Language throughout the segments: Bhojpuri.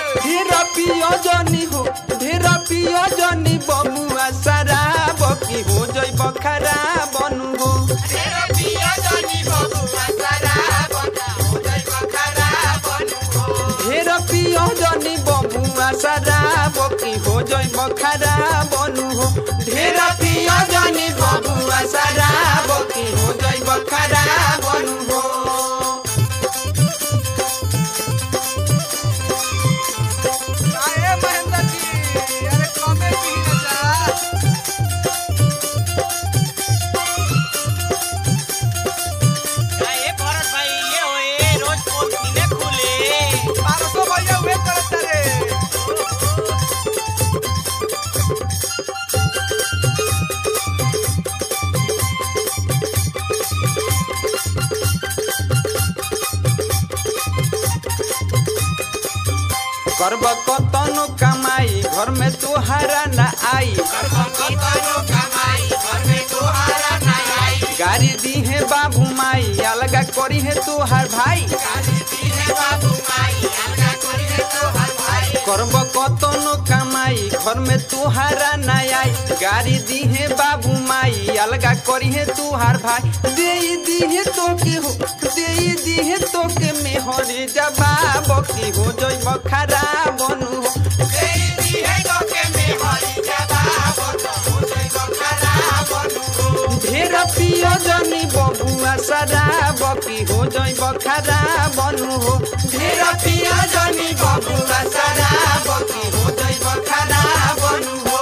ढेर पियो जनी हो ढेर पियो जनी बमुआ शराब की हो जइब खराब बनू हो ढेर पियो जनी बमुआ शराब की हो जइब खराब बनू हो ढेर पियो जनी बमुआ शराब की हो जइब खराब बनू हो अरे महेंद्र जी अरे कमे पी न जा ए भरत भाई ये होए रोज पोल किने खुले पारसो भैया वे करत रे करब कतनो कमाई घर में तुहारा न आई गाड़ी दी है बाबू माई अलगा करी है तुहार भाई करब कतनो कमाई घर में तुहारा न आई गाड़ी दी है बाबू माई अलगा करी है तुहार भाई दे दी है तो के हो दे दी है तो के मेहरी जवाब की हो जइब खराब बनू हो ढेर पियो जनी बबुआ शराब की हो जइब खराब बनू हो ढेर पियो जनी बबुआ शराब की हो जइब खराब बनू हो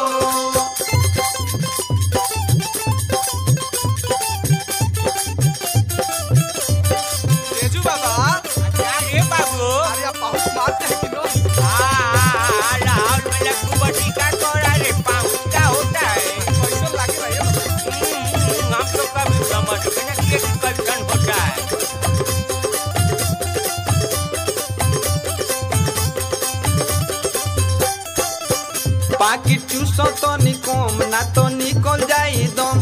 तेजू बाबा ए बाबू अरे आप बहुत मारते हैं कि नो आ राहुल मेरा कुबटी का कोड़ा रे पाऊ क्या होता है कैसे लागे भैया हम्म, हम लोग का भी समझ में ना कि कल्चर होता है पाकिट चूसो तो निकोम ना तो निकल जाई दम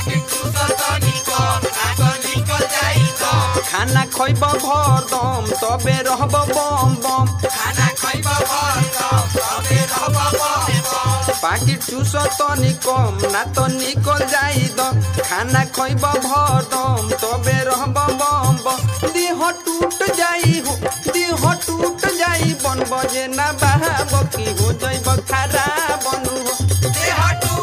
खाना खइब भर दम तबे रहब बम बम पाकिट चूसो तो निकम ना तो निकल जाई दम खाना खइब भर दम तबे रहब बम बम देह टूट जाई हो देह टूट जाई बन बजे ना बहाब की हो जइब खराब बनू हो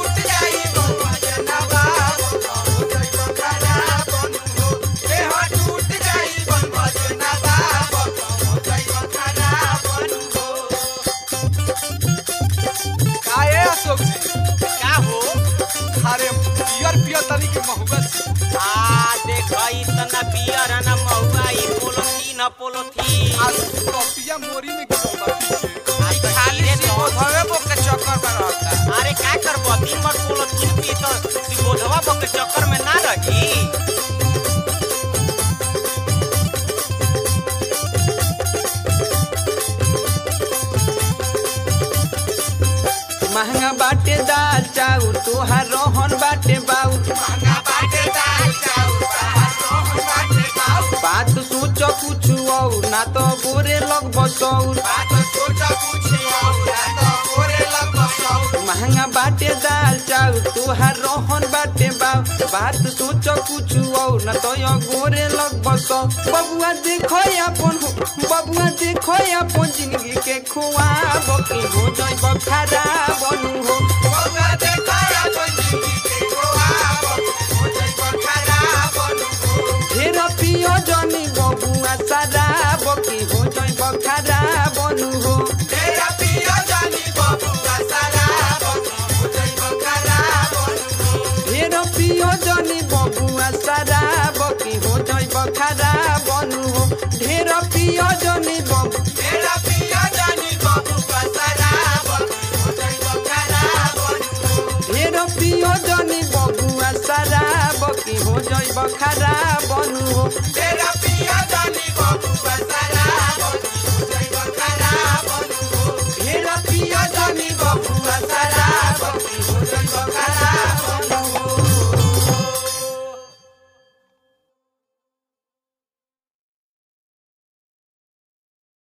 काहे अशोक जी क्या हो अरे पियर पियर तनी के महुआ छी आ देख इतना पियर है ना महुआ ई पोलोथी न पोलोथी आज कपिया मोरी में गिरल बा पीछे आज खाली रे तो धवे बो के चक्कर में रहता अरे क्या करबो दिन भर पोलोथीन पी तो बोधवा बो के चक्कर में ना रही महंगा बाटे दाल चाउर तोहार रोहन बाटे बाऊ बात सोच कुछ और ना तो बोरे लग बसौर महंगा बाटे दाल चाउर तोहार रोहन बाटे बाऊ बात सोच कुछ और ना तो यो गोरे लग बसौ बबुआ देखो अपन हो बबुआ देखो अपन जिंदगी के खुआब की हो जइब खराब बनू हो ढेर पियो जनी बबुआ शराब की हो जइब खराब बनू हो ढेर पियो जनी बबुआ शराब की हो जइब खराब बनू हो ढेर पियो जनी बबु ढेर पियो जनी बबुआ शराब की हो जइब खराब बनू हो तेरा